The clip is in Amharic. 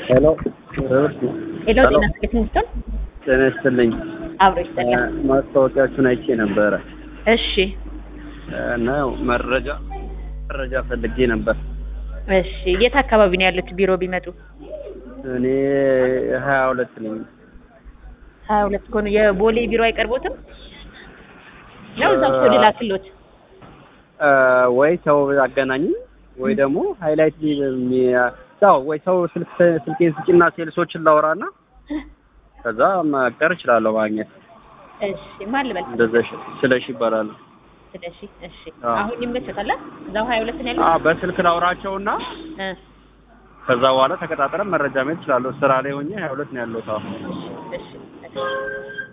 ሄሎ ሄሎ ጤና ይስጥልኝ ስትሆን ጤና ይስጥልኝ። አብሮ ይስጥልኝ። ማስታወቂያችሁን አይቼ ነበረ እሺ እና ያው መረጃ መረጃ ፈልጌ ነበር። እሺ የት አካባቢ ነው ያሉት ቢሮ ቢመጡ? እኔ ሀያ ሁለት ነኝ። ሀያ ሁለት ከሆኑ የቦሌ ቢሮ አይቀርቦትም ነው እዛው ሰው ላክሎት? እ ወይ ሰው አገናኝ ወይ ደግሞ ሃይላይት ሰው ወይ ሰው ስልክ ስልኬን ስጪና ሴልሶችን ላውራና ከዛ መቅጠር እችላለሁ ማግኘት። እሺ ማን ልበል? እንደዛ ሽ- ስለሽ ይባላል። ስለሺ እሺ አዎ። አሁን ይመቸታል? እዛው ሀያ ሁለት ነው ያሉት? አዎ በስልክ ላውራቸውና እ ከዛ በኋላ ተቀጣጥረን መረጃ መሄድ እችላለሁ። ስራ ላይ ሆኜ ሀያ ሁለት ነው ያለሁት አሁን። እሺ እሺ